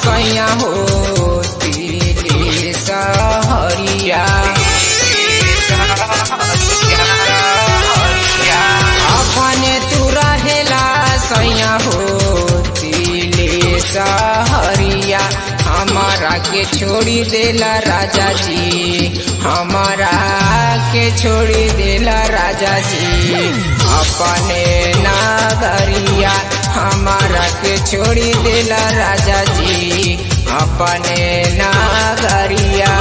सैया हो दिली सहरिया अपने तू रहेला सैया हो दिली सहरिया हमारा के छोड़ी देला राजा जी हमारा के छोड़ी देला राजा जी अपने नागरिया हमारा के छोड़ी देला राजा जी अपने नागरिया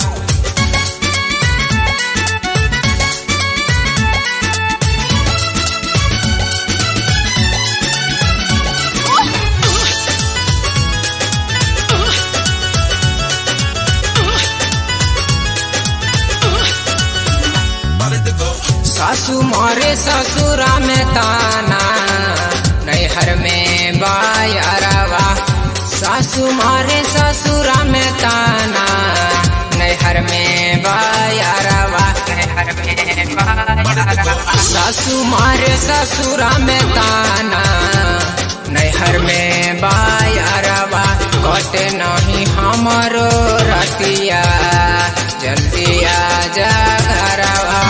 सासू मारे ससुरा में ताना नैहर में बायरवा सासू मारे ससुरा में ताना नैहर में बायरवा नैहर में बायरवा सासू मारे ससुरा में ताना नैहर में बायरवा कटे नहीं हमारो रतिया जल्दी आ जा घरवा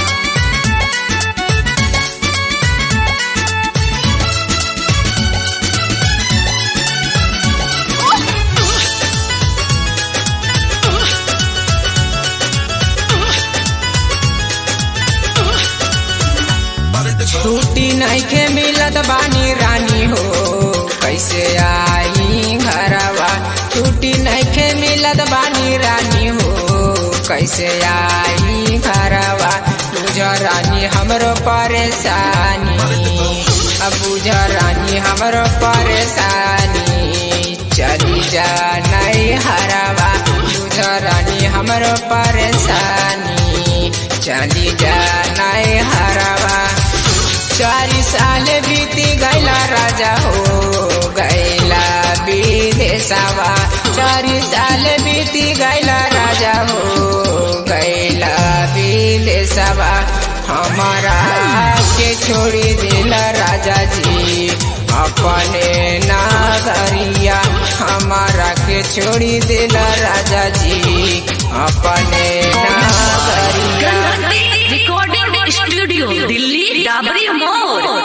छुट्टी नहीं के मिलत बानी रानी हो कैसे आई घरवा छुट्टी नहीं के मिलत बानी रानी हो कैसे आई घरवा बुझ रानी हमरो परेशानी अब बुझ रानी हमरो परेशानी चली जा नहीं हरवा बुझ रानी हमरो परेशानी चली जा नहीं हरवा चारी साल बीती गैला राजा हो गैला विदेशवा चारी साल बीती गैला राजा हो गैला विदेशवा हमारा के छोड़ी दिला राजा जी अपने नागरिया हमारा के छोड़ी दिला राजा जी अपने नागरिया रिकॉर्डिंग स्टूडियो दिल्ली डाबरी मोड़